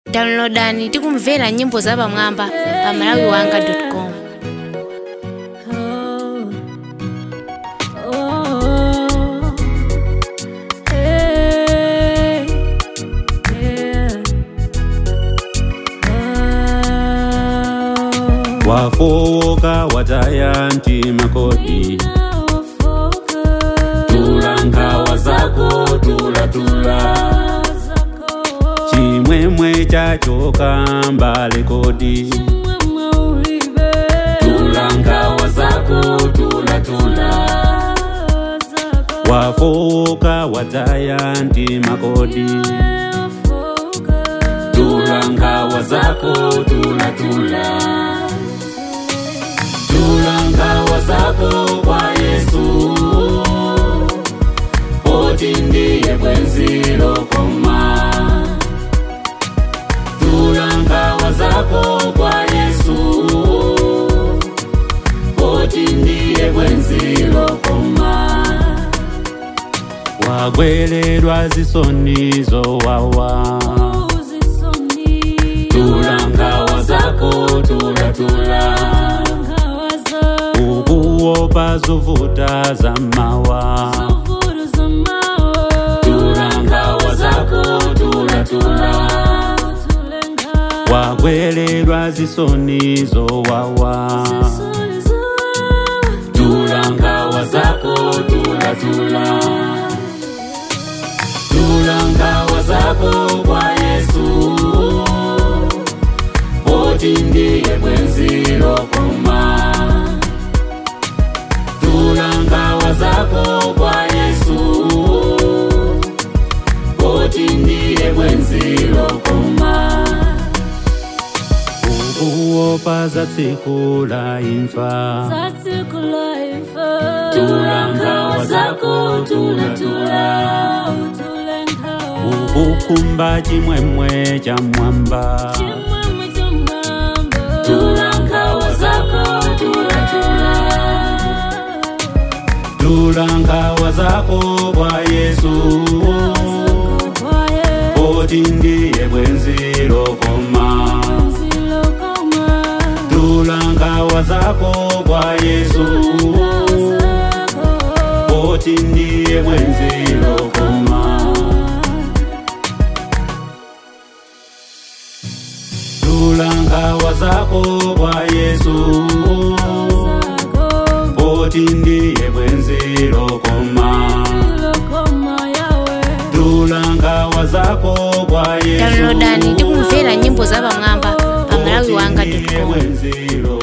downloadani tikumvera nyimbo zapamwamba pa malawiwanga.com wafowoka wataya mtima kodi tula nkhawa zako tulatula chimwemwe chachoka mbale kodi tula nkhawa zako tulatula wafowoka wataya mtima kodi tula nkhawa zako tulatula tula nkhawa zako kwa yesu poti ndiye bwenzi lokoma tula nkhawa zako kwa yesu poti ndiye bwenzi lokoma wagweredwa zisoni zowawa tula nkhawa zako tulatula ukuopa zovuta za mawa tula nkhawa zako tulatula wagweredwa zisoni zowawa tula nkhawa zako tulatula tula nkhawa zako kwa yesu poti ndiye bwenzi lokoma tula nkhawa zako kwa yesu poti ndiye bwenzi lokoma ukuopa za tsiku la imfa tula nkhawa zako tulatula ukukumba chimwemwe cha mwamba tula nkhawa zako tulatula tula nkhawa zako kwa yesu poti ndiye bwenzi lokoma tula nkhawa zako kwa yesu poti ndiye bwenzi lokoma tula nkhawa zako kwa yesu poti ndiye bwenzi lokoma tula nkhawa zako kwa yesu downloadani tikumvera nyimbo zapamwamba pa malawiwanga.com bwenzi lokoma